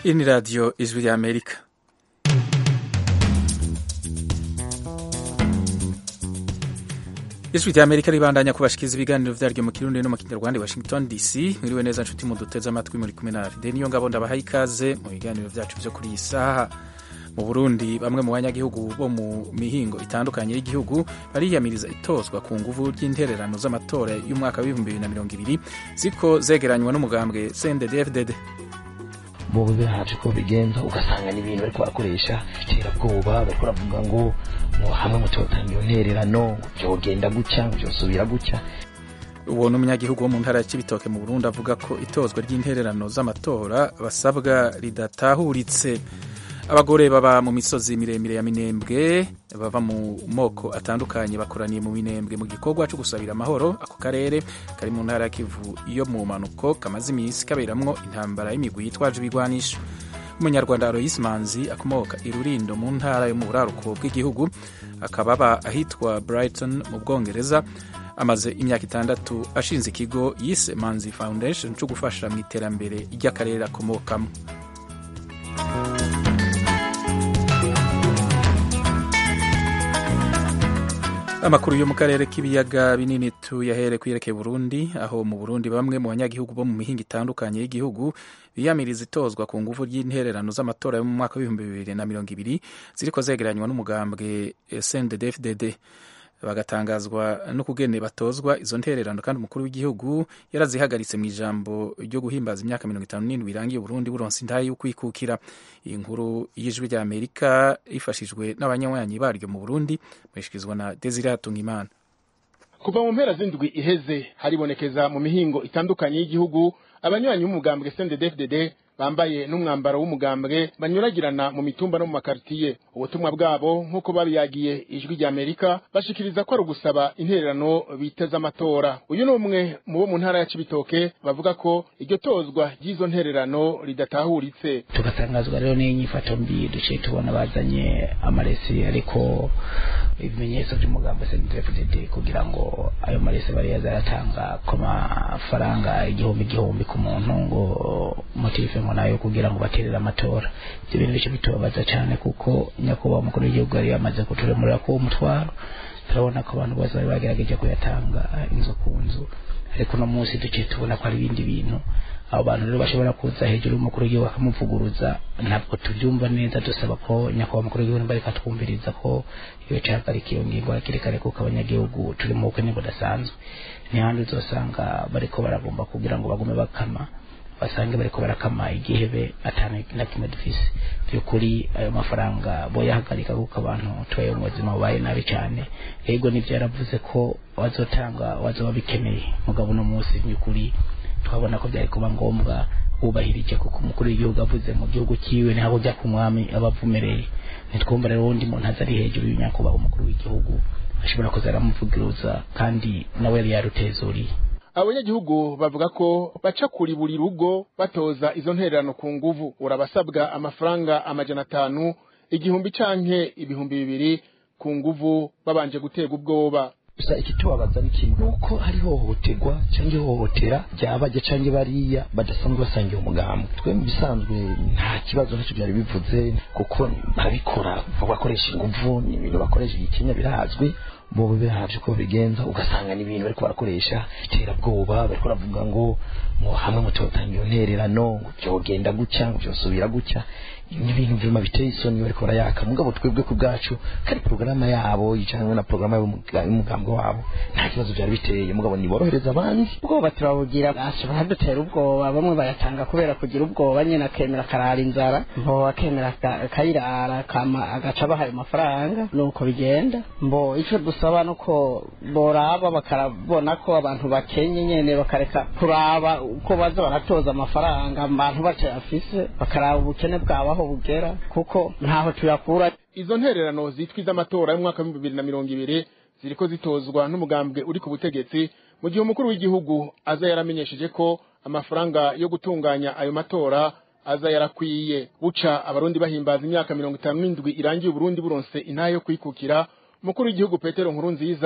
Hii ni Radio Ijwi ya Amerika. Ijwi rya Amerika ribandanya kubashikiriza ibiganiro vyaryo mu Kirundi no mu Kinyarwanda Washington DC. Mwiriwe neza nshuti muduteze amatwi muri kumwe na Fide niyo ngabo ndabahaye ikaze mu biganiro vyacu vyo kuri iyi saha. Mu Burundi bamwe mu banyagihugu bo mu mihingo itandukanye y'igihugu bariyamiriza itozwa ku nguvu ry'intererano z'amatora y'umwaka w'ibihumbi bibiri na mirongo ibiri ziko zegeranywa n'umugambwe CNDD-FDD. bobo bihaje ko bigenza ugasanga ni ibintu bariko barakoresha iterabwoba bariko baravuga ngo ngo hamwe mutotanga iyo ntererano ngo vyogenda gutya ngo vyosubira gutya uwo n'umunyagihugu wo mu ntara ya Cibitoke mu Burundi avuga ko itozwa ry'intererano z'amatora basabwa ridatahuritse abagore baba mu misozi miremire ya minembwe bava mu moko atandukanye bakoraniye mu minembwe mu gikorwa cyo gusabira amahoro ako karere kari mu ntara ya Kivu iyo mu manuko kamaze iminsi kaberamwo intambara y'imigwi yitwaje ibigwanisho umunyarwanda Aloys Manzi akomoka i Rurindo mu ntara yo mu buraruko bw'igihugu akaba aba ahitwa Brighton mu Bwongereza amaze imyaka itandatu ashinze ikigo yise Manzi Foundation cyo gufasha mu iterambere ry'akarere akomokamo amakuru yo mu karere k'ibiyaga binini tuyahere kwiyerekeye Burundi aho mu Burundi bamwe mu banyagihugu bo mu mihinga itandukanye y'igihugu biyamiriza itozwa ku nguvu ry'intererano z'amatora yo mu mwaka w'ibihumbi bibiri na mirongo ibiri ziriko zegeranywa n'umugambwe CNDD-FDD bagatangazwa no kugene batozwa izo ntererano kandi umukuru w'igihugu yarazihagaritse mu ijambo ryo guhimbaza imyaka mirongo itanu n'indwi irangiye Burundi buronse intahe yo kwikukira iyi nkuru y'ijwi rya Amerika ifashijwe n'abanywanyi baryo mu Burundi mwishikirizwa na Desire Hatungimana kuva mu mpera z'indwi iheze haribonekeza mu mihingo itandukanye y'igihugu abanywanyi b'umugambwe CNDD-FDD bambaye n'umwambaro w'umugambwe banyuragirana mu mitumba no mu makaritiye ubutumwa bwabo nk'uko babiyagiye ijwi rya Amerika bashikiriza ko ari ugusaba intererano biteze amatora uyu ni umwe mu bo mu ntara ya Cibitoke bavuga ko iryo tozwa ry'izo ntererano ridatahuritse tugatangazwa rero n'inyifato mbi duciye tubona bazanye amaresi ariko ibimenyetso by'umugambi CNDD-FDD kugira ngo ayo maresi bari yazaratanga ku mafaranga igihumbi igihumbi ku muntu ngo motive ngo nayo kugira ngo baterere amatora ibyo bintu bice bitubabaza cyane kuko nyakubahwa umukuru w'igihugu yari yamaze kuturemurira ko uwo mutwaro turabona ko abantu bose bari bagerageje kuyatanga inzu ku nzu ariko uno munsi duciye tubona ko ari ibindi bintu abo bantu rero bashobora kuza hejuru y'umukuru w'igihugu bakamuvuguruza ntabwo tubyumva neza dusaba ko nyakubahwa umukuru w'igihugu nimba reka twumviriza ko iyo cahagarika iyo ngingo hakiri kare kuko abanyagihugu turi mu bukene budasanzwe ntihandi uzosanga bariko baragomba kugira ngo bagume bakama basange bariko barakama igihebe atana na kimwe dufise byukuri ayo mafaranga boyahagarika kuko abantu tubaye mu buzima bubaye nabi cyane yego nivyo yaravuze ko wazotanga wazoba bikeneye mugabo uno munsi byukuri twabona ko byari kuba ngombwa wubahirije kuko umukuru w'igihugu avuze mu gihugu cyiwe ntabwo ujya ku mwami abavumereye ntitwumva rero uwundi muntu aza ari hejuru y'unyakubahwa umukuru w'igihugu ashobora kuza aramuvugiruza kandi nawe yari yarutezuriye abanyagihugu bavuga ko baca kuri buri rugo batoza izo ntererano ku nguvu urabasabwa amafaranga amajana atanu igihumbi canke ibihumbi bibiri ku nguvu babanje guterwa ubwoba gusa ikitubabaza ni kimwe nuko hari hohoterwa cyangwa ihohotera ryabajya cyangwa bariya badasanzwe basangiye umugambi twe mu bisanzwe nta kibazo ntacyo byari bivuze kuko barabikora bakoresha inguvu ni ibintu bakoresha igikenya birazwi bobo bihaje ko bigenza ugasanga ni ibintu bariko barakoresha iterabwoba bariko baravuga ngo ngo hamwe mutotanga iyo ntererano ngo vyogenda gutya ngo vyosubira gutya ni ibintu vyuma biteye isoni bariko barayaka mugabo twebwe ku bwacu kari porogaramu yabo cyangwa na porogaramu y'umugambwe wabo nta kibazo byari biteye mugabo niborohereza abandi ubwoba turabugira bashobora dutera ubwoba bamwe bayatanga kubera kugira ubwoba nyine akemera akarara inzara mbo akemera akayirara agaca abaha ayo mafaranga nuko bigenda mbo ico dusaba nuko boraba bakarabona ko abantu bakenye nyene bakareka kuraba uko baza baratoza amafaranga abantu batayafise bakaraba ubukene bwabaho bugera kuko ntaho tuyakura izo ntererano zitwa iz'amatora y'umwaka w'ibihumbi bibiri na mirongo ibiri ziriko zitozwa n'umugambwe uri ku butegetsi mu gihe umukuru w'igihugu aza yaramenyesheje ko amafaranga yo gutunganya ayo matora aza yarakwiye buca abarundi bahimbaza imyaka mirongo itanu n'indwi irangiye uburundi buronse intahe yo kwikukira umukuru w'igihugu petero nkuru nziza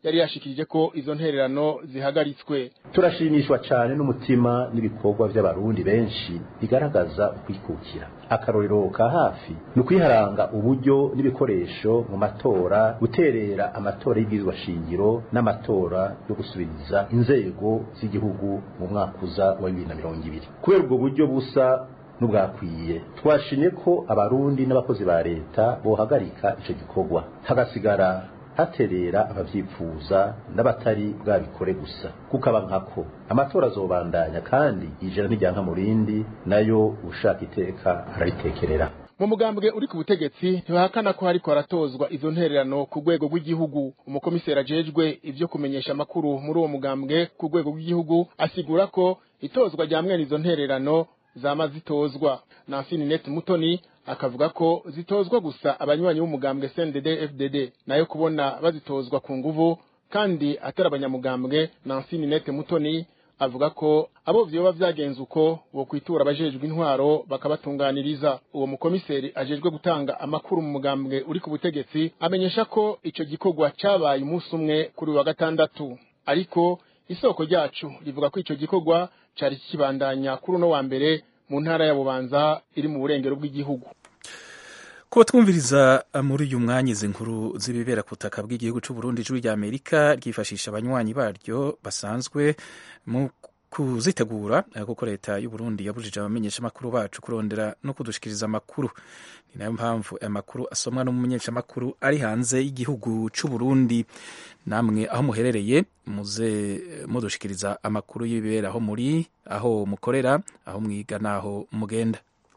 yari yashikirije ko izo ntererano zihagaritswe turashimishwa cyane n'umutima n'ibikorwa by'abarundi benshi bigaragaza ukwikukira akarorero ka hafi ni ukwiharanga uburyo n'ibikoresho mu matora guterera amatora y'ibwirizwa shingiro n'amatora yo gusubiriza inzego z'igihugu mu mwaka uza wa bibiri na mirongo ibiri kubera ubwo buryo busa n'ubwakwiye twashimye ko abarundi n'abakozi ba leta bohagarika icyo gikorwa hagasigara haterera abavyifuza n'abatari bwabikore gusa kukaba nkako amatora azobandanya kandi ijana n'ijyanka mu rindi nayo ushaka iteka araritekerera mu mugambwe uri ku butegetsi ntibahakana ko hariko haratozwa izo ntererano ku rwego rw'igihugu umukomiseri ajejwe ivyo kumenyesha amakuru muri uwo mugambwe ku rwego rw'igihugu asigura ko itozwa rya mwene izo ntererano zama zitozwa Nancy Ninette Mutoni akavuga ko zitozwa gusa abanywanyi b'umugambwe CNDD FDD nayo kubona bazitozwa ku nguvu kandi atari abanyamugambwe Nancy Ninette Mutoni avuga ko abo vyoba vyagenze uko bo kwitura abajejwe intwaro bakabatunganiriza uwo mukomiseri ajejwe gutanga amakuru mu mugambwe uri ku butegetsi amenyesha ko ico gikorwa cabaye umunsi umwe kuri wa gatandatu ariko isoko ryacu rivuga ko ico gikorwa cari kibandanya kuri uno wa mbere mu ntara ya Bubanza iri mu burengero bw'igihugu kuba twumviriza muri uyu mwanya izi nkuru z'ibibera ku butaka bw'igihugu cy'u Burundi ijwi rya Amerika ryifashisha abanywanyi baryo basanzwe mu kuzitegura kuko leta y'u Burundi yabujije abamenyeshamakuru bacu kurondera no kudushikiriza amakuru ni nayo mpamvu aya makuru asomwa n'umumenyeshamakuru ari hanze y'igihugu cy'u Burundi namwe aho muherereye muze mudushikiriza amakuru y'ibibera aho muri aho mukorera aho mwiga n'aho mugenda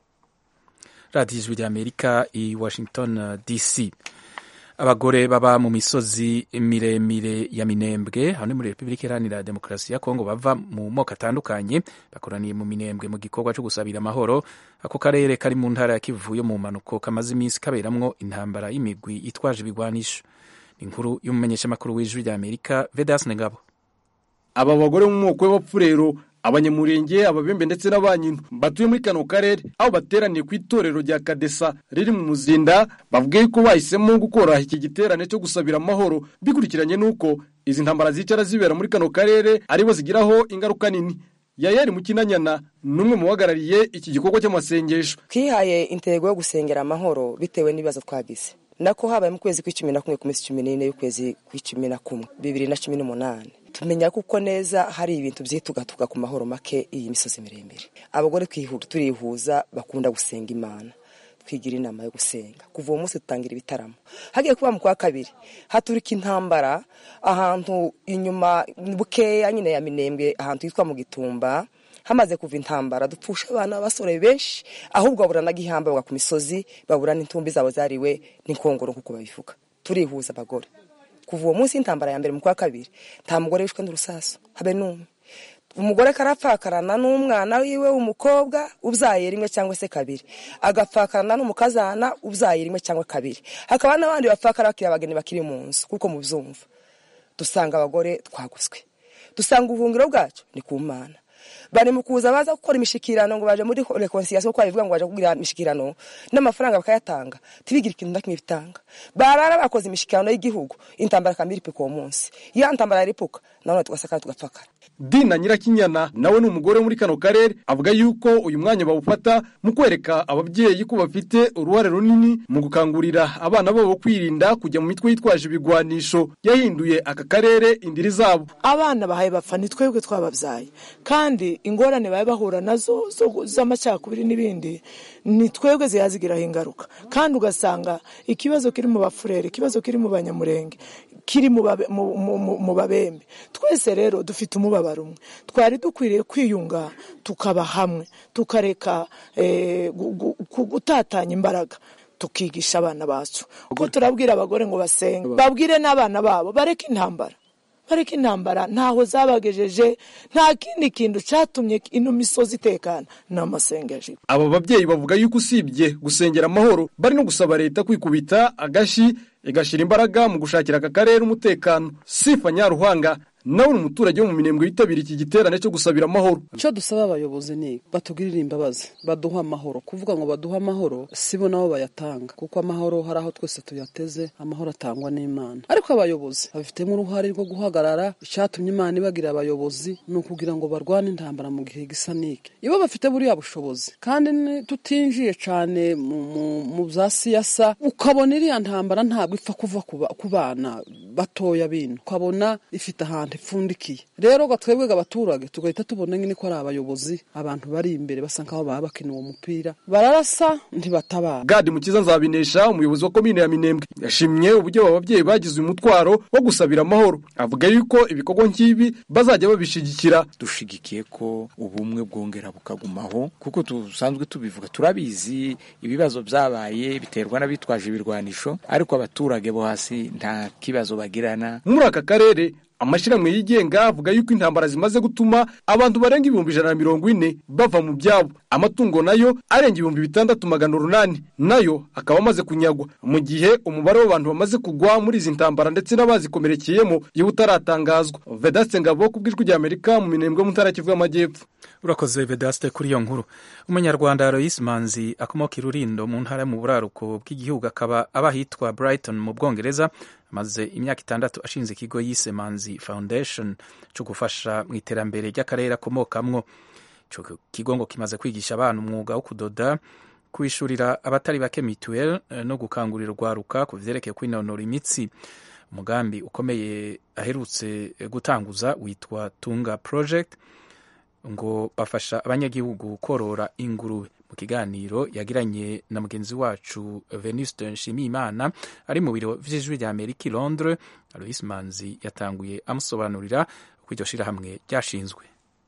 radiyo ijwi rya amerika i washington dc abagore baba mu misozi miremire ya minembwe hano muri repubulika iharanira demokarasi ya kongo bava mu moko atandukanye bakoraniye mu minembwe mu gikorwa cyo gusabira amahoro ako karere kari mu ntara ya kivu yo mu mpanuko kamaze iminsi kaberamwo intambara y'imigwi itwaje ibigwanisho inkuru y'umumenyeshamakuru w'ijwi rya amerika vedas ngabo aba bagore mu moko y'abapfurero abanyamurenge ababembe ndetse n'abanyino batuye muri kano karere aho bateraniye ku itorero rya kadesa riri mu muzinda bavuga yuko bahisemo gukora iki giterane cyo gusabira amahoro bikurikiranye n'uko izi ntambara zicara zibera muri kano karere aribo zigiraho ingaruka nini yayari mukinanyana n'umwe mu bahagarariye iki gikorwa cy'amasengesho twihaye intego yo gusengera amahoro bitewe n'ibibazo twagize nako habaye mu kwezi kw'icumi na kumwe ku minsi cumi n'ine y'ukwezi kw'icumi na kumwe bibiri na cumi n'umunani tumenya kuko neza hari ibintu byitugatuga ku mahoro make iyi misozi miremire abagore turihuza bakunda gusenga imana twigira inama yo gusenga kuva uwo munsi dutangira ibitaramo hagiye kuba mu kwa kabiri haturika intambara ahantu inyuma bukeya nyine ya minembwe ahantu hitwa mu gitumba hamaze kuva intambara dupfusha abana b'abasore benshi ahubwo babura n'agihamba bagwa ku misozi babura n'intumbi zabo zariwe n'inkongoro nk'uko babivuga turihuza abagore kuva uwo munsi y'intambara ya mbere mu kwa kabiri nta mugore wishwe n'urusasu habe n'umwe umugore karapfakarana n'umwana wiwe w'umukobwa ubyaye rimwe cyangwa se kabiri agapfakarana n'umukazana ubyaye rimwe cyangwa kabiri hakaba n'abandi bapfakara bakiri abageni bakiri mu nzu kuko mubyumva dusanga abagore twaguzwe dusanga ubuhungiro bwacu ni ku mana bari mu kuza baza gukora imishikirano ngo baje muri reconciliation ko babivuga ngo baje kugira imishikirano n'amafaranga bakayatanga tibigira ikintu na kimwe bitanga barara bakoze imishikirano y'igihugu intambara kamiri pe ko munsi ya ntambara yaripuka nawe tugasaka tugapfakara Dina Nyirakinyana nawe ni umugore muri kano karere avuga yuko uyu mwanya bawufata mu kwereka ababyeyi ko bafite uruhare runini mu gukangurira abana babo kwirinda kujya mu mitwe yitwaje ibigwanisho yahinduye aka karere indiri zabo abana bahaye bapfa ni twebwe twababyaye kandi ingorane baba bahura nazo z'amacakubiri n'ibindi ni twebwe ziyazigiraho ingaruka kandi ugasanga ikibazo kiri mu bafurere ikibazo kiri mu banyamurenge kiri mu babembe twese rero dufite umubabaro umwe twari dukwiriye kwiyunga tukaba hamwe tukareka gutatanya imbaraga tukigisha abana bacu kuko turabwira abagore ngo basenge babwire n'abana babo bareke intambara bareke intambara ntaho zabagejeje nta kindi kintu cyatumye ino misozi itekana ni amasengesho aba babyeyi bavuga yuko usibye gusengera amahoro bari no gusaba leta kwikubita agashi igashyira imbaraga mu gushakira aka karere umutekano sifa nyaruhanga nawe ni umuturage wo mu minembwe yitabira iki giterane cyo gusabira amahoro icyo dusaba abayobozi ni batugirire imbabazi baduha amahoro kuvuga ngo baduha amahoro sibo nabo bayatanga kuko amahoro hari aho twese tuyateze amahoro atangwa n'imana ariko abayobozi babifitemo uruhare rwo guhagarara icyatumye imana ibagira abayobozi ni ukugira ngo barwane intambara mu gihe gisa n'iki iyo bafite buriya bushobozi kandi tutinjiye cyane mu bya siyasa ukabona iriya ntambara ntabwo ipfa kuva ku bana batoya bino ukabona ifite ahantu ipfundikiye rero twebwe abaturage tugahita tubona nyine ko ari abayobozi abantu bari imbere basa nkaho baba bakina uwo mupira bararasa ntibatabara gadi mukiza nzabinesha umuyobozi wa komine ya minembwe yashimye uburyo aba babyeyi bagize uyu mutwaro wo gusabira amahoro avuga yuko ibikorwa nk'ibi bazajya babishigikira dushigikiye ko ubumwe bwongera bukagumaho kuko dusanzwe tubivuga turabizi ibibazo byabaye biterwa n'abitwaje ibirwanisho ariko abaturage bo hasi nta kibazo bagirana muri aka karere amashyirahamwe yigenga avuga yuko intambara zimaze gutuma abantu barenga ibihumbi ijana na mirongo ine bava mu byabo amatungo nayo arenga ibihumbi bitandatu magana urunani nayo akaba amaze kunyagwa mu gihe umubare w'abantu bamaze kugwa muri izi ntambara ndetse n'abazikomerekeyemo iyo utaratangazwa vedaste ngabo ku bw'ijwi ry'amerika mu minembwe mu ntara kivu y'amajyepfo urakoze vedaste kuri iyo nkuru umunyarwanda Aloyes manzi akomoka i rurindo mu ntara yo mu buraruko bw'igihugu akaba aba ahitwa brighton mu bwongereza amaze imyaka itandatu ashinze ikigo yise manzi foundation cyo gufasha mu iterambere ry'akarere akomokamwo icyo kigo ngo kimaze kwigisha abana umwuga wo kudoda kwishurira abatari bake mituweli no gukangurira urwaruka ku byerekeye kwinonora imitsi umugambi ukomeye aherutse gutanguza witwa tunga project ngo bafasha abanyagihugu korora ingurube mu kiganiro yagiranye na mugenzi wacu venuste nshimiyimana ari mu biro vy'ijwi rya amerika i londres alois manzi yatanguye amusobanurira uko iryo shirahamwe ryashinzwe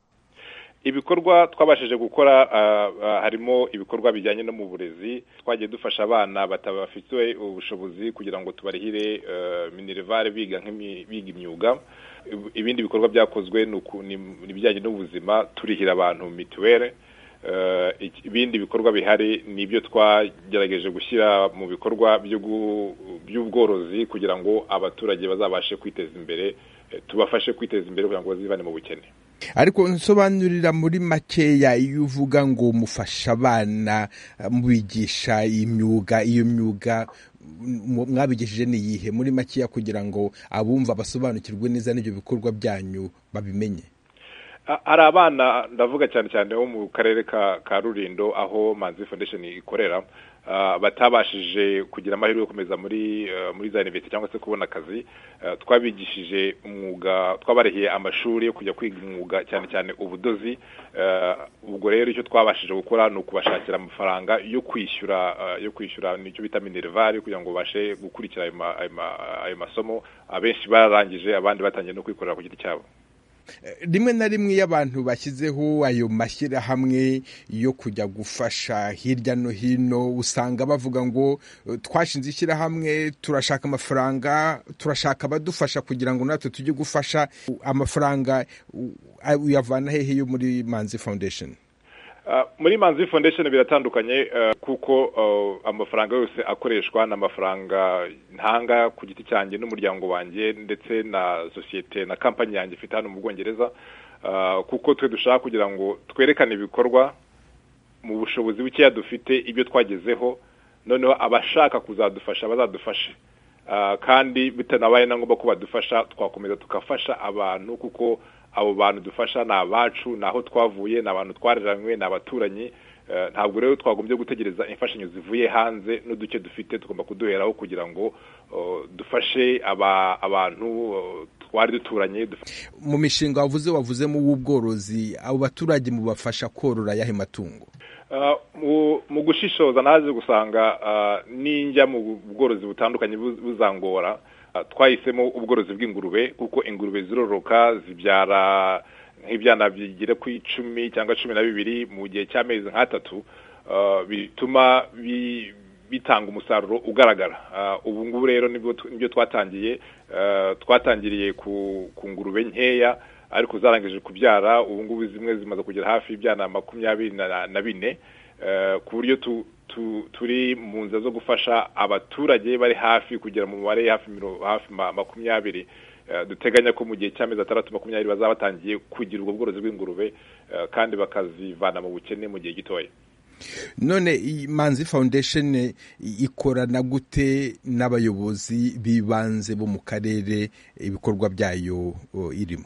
ibikorwa twabashije gukora harimo ibikorwa bijyanye no mu burezi twagiye dufasha abana batabafitiwe ubushobozi kugira ngo tubarihire minerivare biga biga imyuga ibindi bikorwa byakozwe ni ibijyanye n'ubuzima turihira abantu mituweli ibindi bikorwa bihari ni ibyo twagerageje gushyira mu bikorwa by'ubworozi kugira ngo abaturage bazabashe kwiteza imbere tubafashe kwiteza imbere kugira ngo bazivane mu bukene ariko nsobanurira muri makeya iyo uvuga ngo mufasha abana mubigisha imyuga iyo myuga mwabigishije ni iyihe muri makeya kugira ngo abumva basobanukirwe neza n'ibyo bikorwa byanyu babimenye hari abana ndavuga cyane cyane bo mu karere ka rurindo aho manzi foundation ikorera batabashije kugira amahirwe yo gukomeza muri muri za universite cyangwa se kubona akazi twabigishije umwuga twabarehiye amashuri yo kujya kwiga umwuga cyane cyane ubudozi ubwo rero icyo twabashije gukora ni ukubashakira amafaranga yo kwishyura yo kwishyura nicyo bita minervari kugira ngo babashe gukurikira ayo masomo abenshi bararangije abandi batangiye no kwikorera ku giti cyabo rimwe na rimwe iyo abantu bashyizeho ayo mashyirahamwe yo kujya gufasha hirya no hino usanga bavuga ngo twashinze ishyirahamwe turashaka amafaranga turashaka abadufasha kugira ngo natwe tujye gufasha amafaranga uyavana hehe yo muri manzi foundation muri manzi foundation biratandukanye kuko amafaranga yose akoreshwa ni amafaranga ntanga ku giti cyanjye n'umuryango wanjye ndetse na sosiyete na kampani yanjye ifite hano mu bwongereza kuko twe dushaka kugira ngo twerekane ibikorwa mu bushobozi bukeya dufite ibyo twagezeho noneho abashaka kuzadufasha bazadufashe kandi bitanabaye na ngombwa ko badufasha twakomeza tugafasha abantu kuko abo bantu dufasha ni abacu ni aho twavuye ni abantu twareranywe ni abaturanyi ntabwo rero twagombye gutegereza imfashanyo zivuye hanze n'uduce dufite tugomba kuduheraho kugira ngo dufashe abantu twari duturanye mu mishinga wavuze wavuzemo uw'ubworozi abo baturage mubafasha korora ayahe matungo mu gushishoza naje gusanga n'injya mu bworozi butandukanye buzangora twahisemo ubworozi bw'ingurube kuko ingurube ziroroka zibyara nk'ibyana bigera ku icumi cyangwa cumi na bibiri mu gihe cy'amezi nk'atatu bituma bitanga umusaruro ugaragara ubu ngubu rero nibyo twatangiye twatangiriye ku ngurube nkeya ariko zarangije kubyara ubu ngubu zimwe zimaze kugera hafi y'ibyana makumyabiri na bine ku buryo turi mu nzira zo gufasha abaturage bari hafi kugera mu mubare hafi hafi makumyabiri duteganya ko mu gihe cy'amezi atandatu makumyabiri bazaba batangiye kugira ubwo bworozi bw'ingurube kandi bakazivana mu bukene mu gihe gitoya none manzi foundation ikorana gute n'abayobozi b'ibanze bo mu karere ibikorwa byayo irimo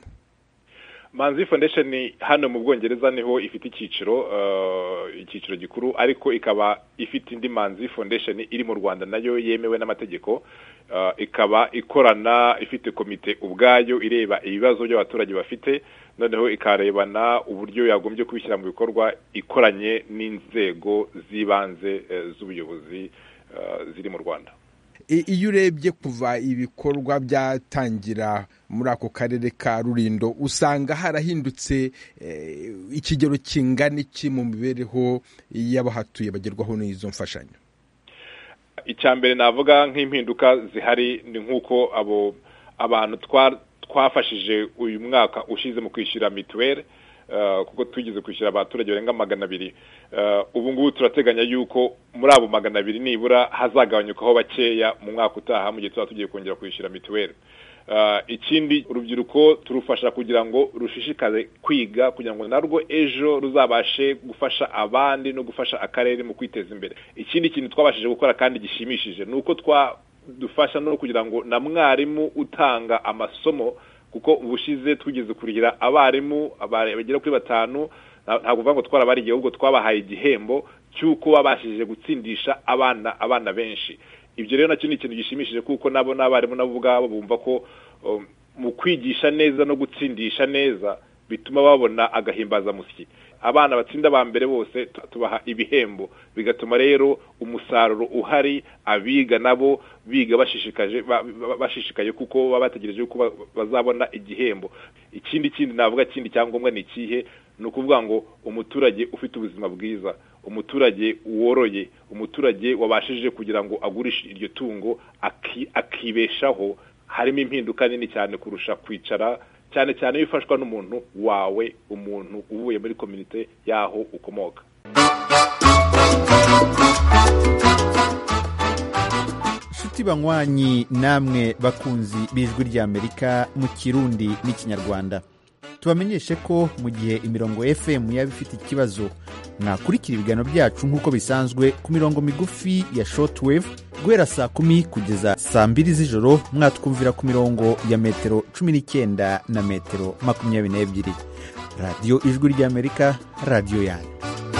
manzi foundation hano mu bwongereza niho ifite icyiciro icyiciro gikuru ariko ikaba ifite indi manzi foundation iri mu rwanda nayo yemewe n'amategeko ikaba ikorana ifite komite ubwayo ireba ibibazo by'abaturage bafite noneho ikarebana uburyo yagombye kubishyira mu bikorwa ikoranye n'inzego z'ibanze z'ubuyobozi ziri mu rwanda iyo urebye kuva ibikorwa byatangira muri ako karere ka rurindo usanga harahindutse ikigero kingana iki mu mibereho y'abahatuye bagerwaho n'izo mfashanyo icya mbere navuga nk'impinduka zihari ni nk'uko abo abantu twafashije uyu mwaka ushize mu kwishyura mituweli kuko tugeze kwishyura abaturage barenga magana abiri ubu ngubu turateganya yuko muri abo magana abiri nibura hazagabanyukaho bakeya mu mwaka utaha mu gihe tuba tugiye kongera kwishyura mituweli ikindi urubyiruko turufasha kugira ngo rushishikaze kwiga kugira ngo narwo ejo ruzabashe gufasha abandi no gufasha akarere mu kwiteza imbere ikindi kintu twabashije gukora kandi gishimishije ni uko dufasha no kugira ngo na mwarimu utanga amasomo kuko ubushize tugeze kurihira abarimu bagera kuri batanu ntabwo uvuga ngo twarabariye ahubwo twabahaye igihembo cy'uko babashije gutsindisha abana abana benshi ibyo rero nacyo ni ikintu gishimishije kuko nabo n'abarimu nabo ubwabo bumva ko mu kwigisha neza no gutsindisha neza bituma babona agahimbazamusyi abana batsinda ba mbere bose tubaha ibihembo bigatuma rero umusaruro uhari abiga nabo biga bashishikaje bashishikaye kuko baba bategereje ko bazabona igihembo ikindi kindi navuga kindi cyangombwa ni ikihe ni ukuvuga ngo umuturage ufite ubuzima bwiza umuturage woroye umuturage wabashije kugira ngo agurishe iryo tungo akibeshaho harimo impinduka nini cyane kurusha kwicara cyane cyane iyo ufashwa n'umuntu wawe umuntu uvuye muri komite y'aho ukomoka inshuti banywanyi namwe bakunzi b'ijwi ry'amerika mu kirundi n'ikinyarwanda tubamenyeshe ko mu gihe imirongo fm yaba ifite ikibazo mwakurikira ibiganiro byacu nk'uko bisanzwe ku mirongo migufi ya shortwave guhera saa kumi kugeza saa mbiri z'ijoro mwatwumvira ku mirongo ya metero cumi n'icyenda na metero makumyabiri n'ebyiri radiyo ijwi ry'amerika radiyo yanyu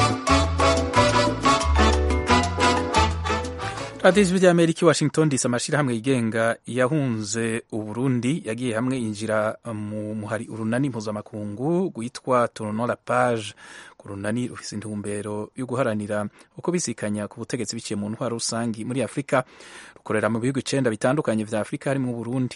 radiyo ijwi ry'amerika i washington disi amashyirahamwe yigenga yahunze uburundi yagiye hamwe yinjira mu muhari urunani mpuzamakungu rwitwa toronora paje ku runani rufite intumbero yo guharanira uko bisikanya ku butegetsi biciye mu ntwaro rusange muri afurika rukorera mu bihugu icyenda bitandukanye bya afurika harimo uburundi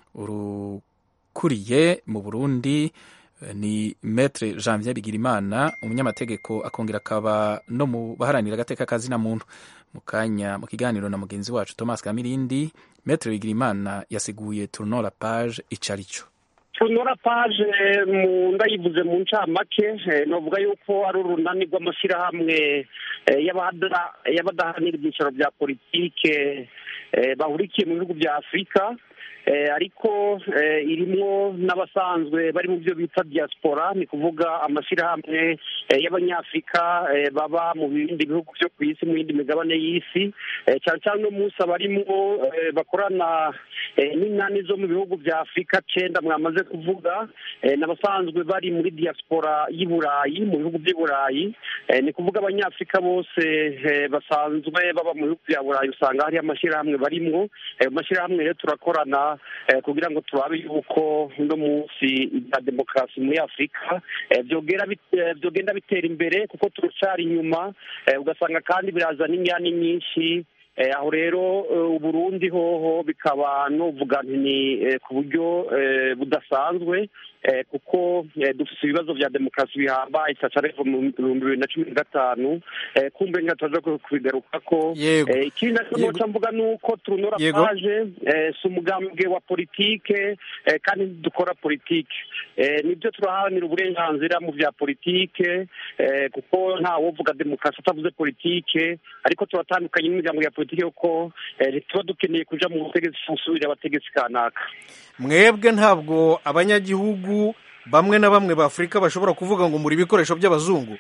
urukuriye mu burundi ni metre janvier bigirimana umunyamategeko akongera akaba no mu baharanira agateka kazina muntu mu kanya mu kiganiro na mugenzi wacu thomas kamirindi metre bigirimana yasiguye tournora page icarico tunora paje mu ndayivuze mu ncamake novuga yuko ari urunani rw'amashyirahamwe y'abadahanira ibyicaro bya politike bahurikiye mu bihugu bya afurika ariko irimo n'abasanzwe bari mu byo bita diaspora ni kuvuga amashyirahamwe y'abanyafurika baba mu bindi bihugu byo ku isi mu yindi migabane y'isi cyane cyane uno munsi abarimo bakorana n'inani zo mu bihugu bya afurika cyenda mwamaze kuvuga n'abasanzwe bari muri diaspora y'i burayi mu bihugu by'i burayi ni kuvuga abanyafurika bose basanzwe baba mu bihugu bya burayi usanga hari amashyirahamwe barimo ayo mashyirahamwe rero turakorana kugira ngo turabe yuko uno munsi bya demokarasi muri afurika byogenda bitera imbere kuko turacyari inyuma ugasanga kandi birazana imyanya nyinshi aho rero uburundi hoho bikaba nuvuga ni ku buryo budasanzwe kuko dufite ibibazo bya demokarasi bihambaye cyane mu bihumbi bibiri na cumi na gatanu kumbe nka tuza kubigaruka ko ikindi nacyo mvuga ni uko turunora paje si umugambwe wa politike kandi dukora politike nibyo turaharanira uburenganzira mu bya politike kuko ntawovuga demokarasi atavuze politike ariko turatandukanye n'imiryango ya politike kuko tuba dukeneye kuja mu butegetsi gusubirira abategetsi kanaka mwebwe ntabwo abanyagihugu bamwe na bamwe ba afurika bashobora kuvuga ngo muri ibikoresho by'abazungu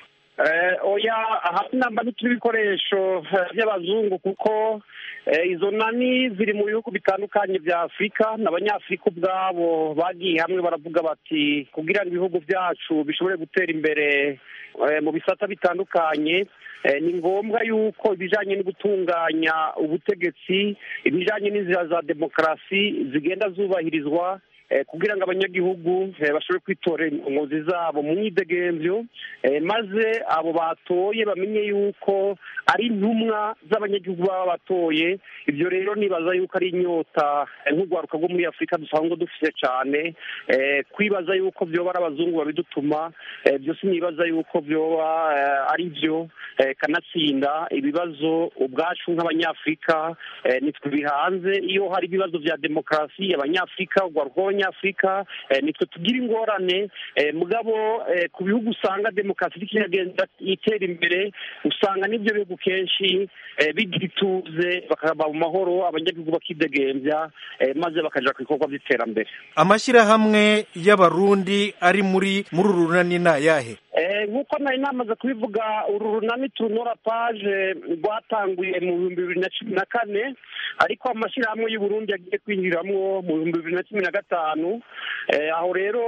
oya hasi namba ntituri ibikoresho by'abazungu kuko izo nani ziri mu bihugu bitandukanye bya afurika n'abanyafurika ubwabo bagiye hamwe baravuga bati kugira ngo ibihugu byacu bishobore gutera imbere mu bisata bitandukanye ni ngombwa yuko ibijyanye no gutunganya ubutegetsi ibijyanye n'inzira za demokarasi zigenda zubahirizwa kugira ngo abanyagihugu bashobore kwitorera inkozi zabo mu myidegemvyo maze abo batoye bamenye yuko ari intumwa z'abanyagihugu baba batoye ibyo rero nibaza yuko ari inyota nk'urwaruka rwo muri afurika dusanzwe dufite cyane kwibaza yuko byoba ari abazungu babidutuma byose nibaza yuko byoba ari byo kanatsinda ibibazo ubwacu nk'abanyafurika nitwe bihanze iyo hari ibibazo bya demokarasi abanyafurika urwaruka rw'abanyafurika nitwe tugira ingorane mugabo ku bihugu usanga demokarasi ikigenda itera imbere usanga n'ibyo bihugu kenshi bigira ituze bakaba mu mahoro abanyagihugu bakidegembya maze bakaja ku bikorwa by'iterambere amashyirahamwe y'abarundi ari muri muri uru runani ni ayahe nk'uko nari namaze kubivuga uru runani tunora paje rwatanguye mu bihumbi bibiri na cumi na kane ariko amashyirahamwe y'uburundi yagiye kwinjiramwo mu bihumbi bibiri na cumi na gatanu aho rero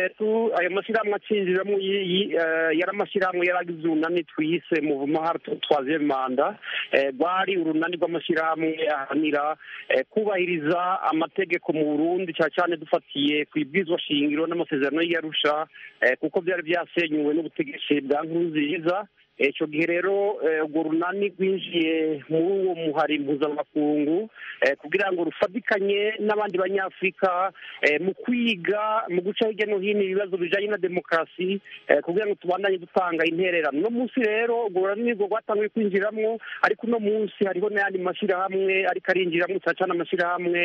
ayo mashyirahamwe acinjiramo yari amashyirahamwe yari agize urunani twise mu mahara twaziye manda rwari urunani rw'amashyirahamwe ahanira kubahiriza amategeko mu burundi cyane cyane dufatiye ku ibwizwa shingiro n'amasezerano y'iyarusha kuko byari byasenyuwe n'ubutegetsi bwa nkurunziza icyo gihe rero urwo runani rwinjiye muri uwo muhari mpuzamakungu kugira ngo rufatikanye n'abandi banyafurika mu kwiga mu guca hirya no hino ibibazo bijyanye na demokarasi kugira ngo tubandanye dutanga intererano uno munsi rero urwo runani rwo rwatangiye kwinjiramo ariko uno munsi hariho n'ayandi mashyirahamwe ariko arinjiramo cyane cyane amashyirahamwe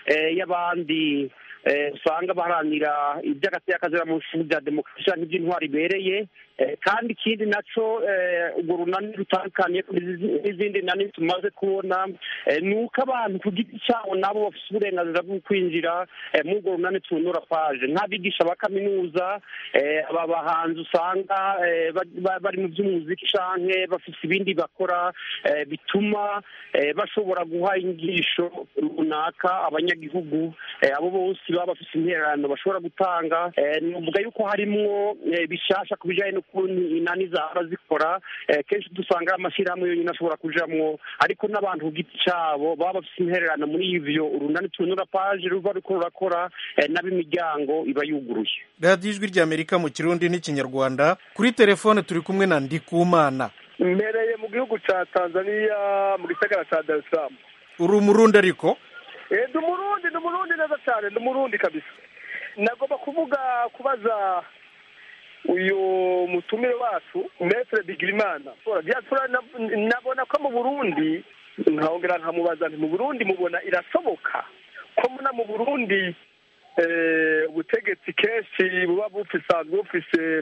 y'abandi usanga baharanira iby'agateakazi mu bya demokarasi n'iby'intwari ibereye kandi ikindi nacyo urwo runani rutandukanye n'izindi nani tumaze kubona ni uko abantu ku giti cyabo nabo bafite uburenganzira bwo kwinjira muri urwo runani tunura paje nk'abigisha ba kaminuza aba bahanzi usanga bari mu by'umuziki canke bafite ibindi bakora bituma bashobora guha inyigisho runaka abanyagihugu abo bose baba bafite intererano bashobora gutanga nuvuga yuko harimwo bishasha ku bijyanye n'ukuntu inani zaba zikora kenshi dusanga amashyirahamwe yonyine ashobora kujamwo ariko n'abantu ku giti cyabo baba bafite intererano muri ivyo urunani tunura paje ruba ruriko rurakora n'ab'imiryango iba yuguruye radiyo ijwi ry'amerika mu kirundi n'ikinyarwanda kuri telefone turi kumwe na ndikumana mbereye mu gihugu cya tanzania mu gisagara cya dar es salaam uri umurundi ariko ndi umurundi ndi umurundi neza cyane ndi umurundi kabisa nagomba kuvuga kubaza uyu mutumire wacu metere bigirimana nabona ko mu burundi nkahongera nkamubaza nti mu burundi mubona irashoboka ko muna mu burundi ubutegetsi kenshi buba bufisanzwe bufise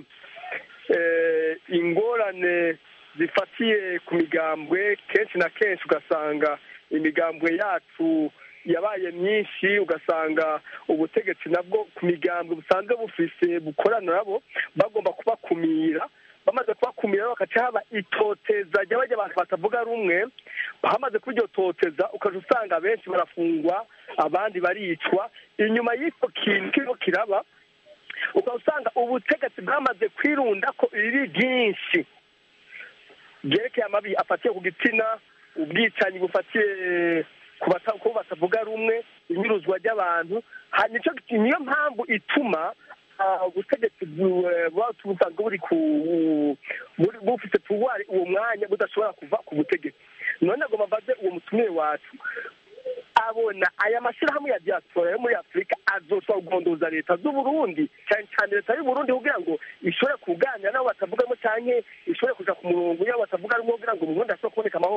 ingorane zifatiye ku migambwe kenshi na kenshi ugasanga imigambwe yacu yabaye myinshi ugasanga ubutegetsi nabwo ku migambwe busanzwe bufise bukorana nabo bagomba kubakumira bamaze kubakumira bagaca haba itoteza ry'abajya abantu batavuga rumwe hamaze kuba iryo toteza ukaja usanga benshi barafungwa abandi baricwa inyuma y'icyo kintu kiriko kiraba ukaba usanga ubutegetsi bwamaze kwirunda ko riri ryinshi byerekeye amabi afatiye ku gitsina ubwicanyi bufatiye ku batavuga rumwe inyuruzwa ry'abantu niyo mpamvu ituma ubutegetsi buba busanzwe buri ku bufite puwari uwo mwanya budashobora kuva ku butegetsi none ngo mbaze uwo mutumire wacu abona aya mashyirahamwe ya diaspora yo muri afurika azoshobora kugondoza leta z'uburundi cyane cyane leta y'uburundi kugira ngo ishobore kuganira n'abo batavugamo cyane ishobore kuja ku murongo y'abo batavuga rumwe kugira ngo mu burundi hashobore kuboneka amahoro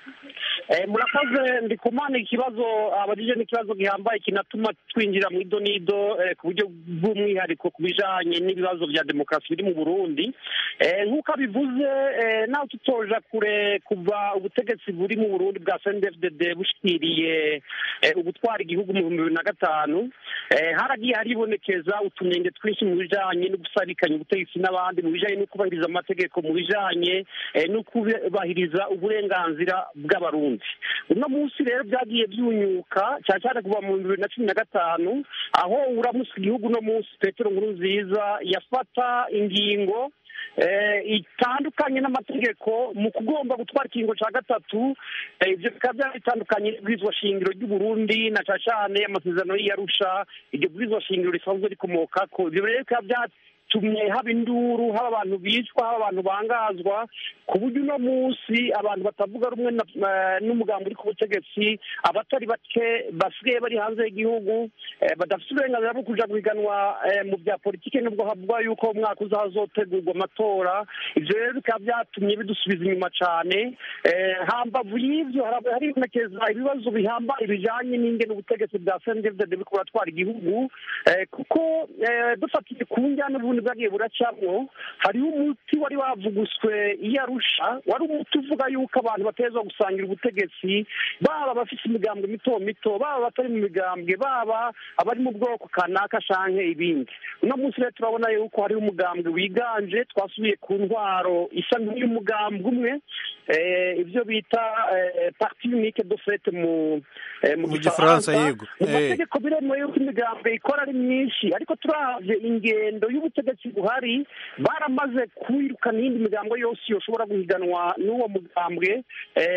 murakoze ndi kumana ikibazo abajije n'ikibazo gihambaye kinatuma twinjira mu idonido ku buryo bw'umwihariko ku bijanye n'ibibazo bya demokarasi biri mu burundi nk'uko abivuze nawe tutoja kure kuva ubutegetsi buri mu burundi bwa cndfdd bushikiriye ugutwara igihugu mu bihumbi bibiri na gatanu haragiye haribonekeza utunenge twinshi mu bijanye no gusarikanya ubutegetsi n'abandi mu bijanye no kubahiriza amategeko mu bijanye no kubahiriza uburenganzira bw'abarundi uno munsi rero byagiye byunyuka cyane cyane kuva mu bibiri na cumi na gatanu aho uramusa igihugu uno munsi petero nkuru nziza yafata ingingo itandukanye n'amategeko mu kugomba gutwara ikiringo cya gatatu ibyo bikaba byari bitandukanye n'ibwirizwa shingiro ry'uburundi na cyane cyane amasezerano y'iyarusha iryo bwirizwa shingiro risanzwe rikomoka ko ibyo rero bikaba byatumye haba induru haba abantu bicwa haba abantu bangazwa ku buryo uno munsi abantu batavuga rumwe n'umugambi uri ku butegetsi abatari bake basigaye bari hanze y'igihugu badafite uburenganzira bwo kuja guhiganwa mu bya politiki nubwo havugwa yuko umwaka uza hazotegurwa amatora ivyo rero bikaba byatumye bidusubiza inyuma cane hambavu y'ivyo haribonekeza ibibazo bihambaye bijanye n'ingene ubutegetsi bwa sndfdd buriko buratwara igihugu kuko dufatiye ku njyana ubundi bwagiye buracamwo hariho umuti wari wavuguswe iyo arusha wari umuti uvuga yuko abantu bateza gusangira ubutegetsi baba abafite imigambwe mito mito baba abatari mu migambwe baba abari mu bwoko kanaka canke ibindi uno munsi rero turabona yuko hariho umugambwe wiganje twasubiye ku ntwaro isa nk'iy'umugambwe umwe ibyo bita parti unique de fait mu mu gifaransa yego mu mategeko biremewe yuko imigambwe ikora ari myinshi ariko turavye ingendo y'ubutegetsi buhari baramaze kwirukana iyindi migambo yose yoshobora guhiganwa n'uwo mugambwe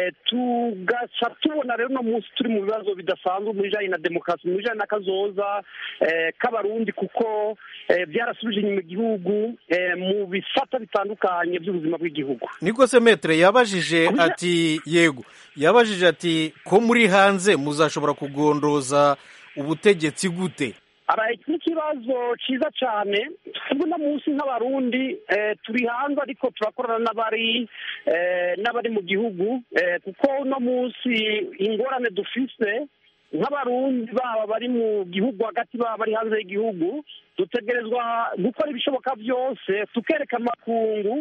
tugaca tubona rero uno munsi turi mu bibazo bidasanzwe mu bijanye na demokarasi mu bijanye n'akazoza k'abarundi kuko byarasubije inyuma igihugu mu bisata bitandukanye by'ubuzima bw'igihugu niko se metere yabajije ati yego yabajije ati ko muri hanze muzashobora kugondoza ubutegetsi gute iki ni ikibazo cyiza cyane twebwe uno munsi nk'abarundi turi hanze ariko turakorana n'abari n'abari mu gihugu kuko uno munsi ingorane dufise nk'abarundi baba bari mu gihugu hagati baba bari hanze y'igihugu dutegerezwa gukora ibishoboka byose tukereka amakungu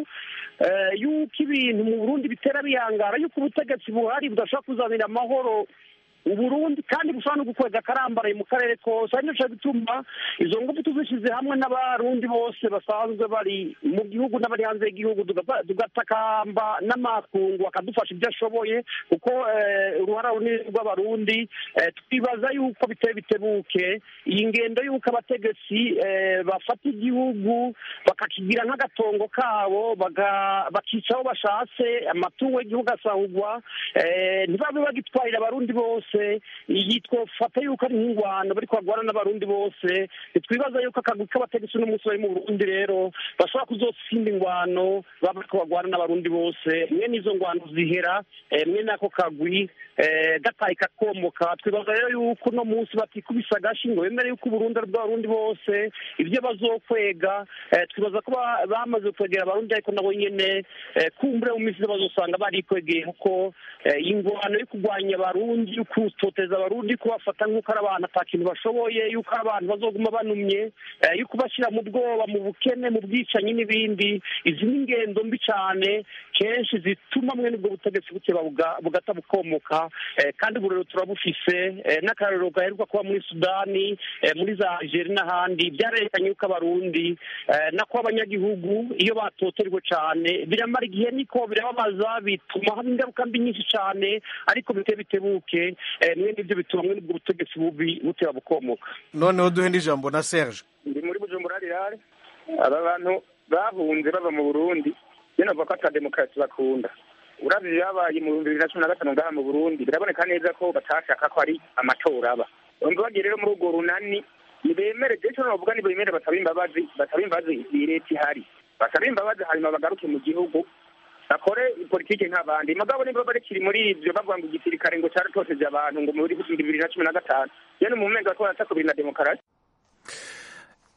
yuko ibintu mu burundi bitera bihangara yuko ubutegetsi buhari budashobora kuzanira amahoro uburundi kandi bushobora no gukwega akarambaraye mu karere kose ari naco bituma izo ngufu tuzishyize hamwe n'abarundi bose basanzwe bari mu gihugu n'abari hanze y'igihugu tugatakamba n'amakungu akadufasha ibyo ashoboye kuko uruhara runini rw'abarundi twibaza yuko biteye bitebuke iyi ngendo y'uko abategetsi bafata igihugu bakakigira nk'agatongo kabo bakica aho bashatse amatungo y'igihugu asahugwa ntibabe bagitwarira abarundi bose iyi twofata yuko ari nk'ingwano bari kwagwana n'abarundi bose ntitwibaza yuko akagwi k'abategetsi uno munsi bari mu burundi rero bashobora kuzotsinda ingwano baba bariko bagwana n'abarundi bose mwe n'izo ngwano zihera mwe n'ako kagwi gataye kakomoka twibaza rero yuko uno munsi batikubisa agashi ngo bemere yuko uburundi ari bw'abarundi bose ibyo bazokwega twibaza ko bamaze kwegera abarundi ariko nabo nyene kumbure mu minsi bazosanga barikwegeye kuko ingwano yo kurwanya abarundi yo kutoteza abarundi kubafata nk'uko ari abantu ata kintu bashoboye yuko ari abantu bazoguma banumye yo kubashyira mu bwoba mu bukene mu bwicanyi n'ibindi izi ni ingendo mbi cyane kenshi zituma mwe n'ubwo butegetsi buteba bugata bukomoka kandi ubu rero turabufise n'akarorero gaheruka kuba muri sudani muri za algeria n'ahandi byarerekanye yuko abarundi nako abanyagihugu iyo batoterwa cyane biramara igihe niko birababaza bituma haba ingaruka mbi nyinshi cyane ariko bite bitebuke mwe n'ibyo bituma mwe n'ubwo butegetsi bubi buteba bukomoka noneho duhe n'ijambo na serge ndi muri bujumbura rirare aba bantu bahunze bava mu burundi nyine bavuga ko ata demokarasi bakunda uravye ibyabaye mu bihumbi bibiri na cumi na gatanu ngaha mu burundi biraboneka neza ko batashaka ko ari amatora aba bumva bagiye rero muri urwo runani nibemere je ico novuga nibemere basaba imbabazi basaba imbabazi iyi leta ihari basaba imbabazi hanyuma bagaruke mu gihugu bakore politike nk'abandi mugabo niba barekiri muri ivyo bavuga ngo igisirikare ngo caratoteje abantu ngo muri bibiri na cumi na gatanu yene mu menga ko barataka kubiri na demokarasi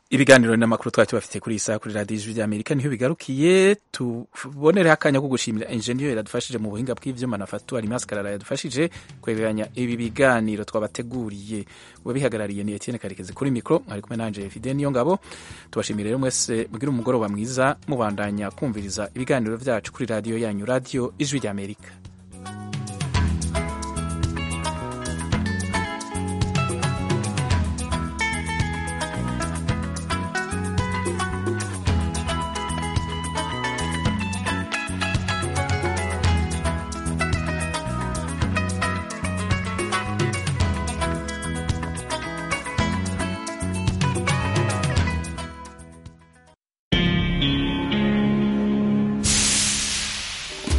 ibiganiro n'amakuru twari tubafite kuri iyi saha kuri radiyo ijwi ry'amerika niho bigarukiye tubonereho akanya ko gushimira enjeniyeri yadufashije mu buhinga bw'ibyuma na fatuwari maskarara yadufashije kwegeranya ibi biganiro twabateguriye uwabihagarariye ni etienne karekezi kuri mikoro mwari kumwe nanje fide niyo ngabo tubashimire rero mwese mugire umugoroba mwiza mubandanya kumviriza ibiganiro byacu kuri radiyo yanyu radiyo ijwi ry'amerika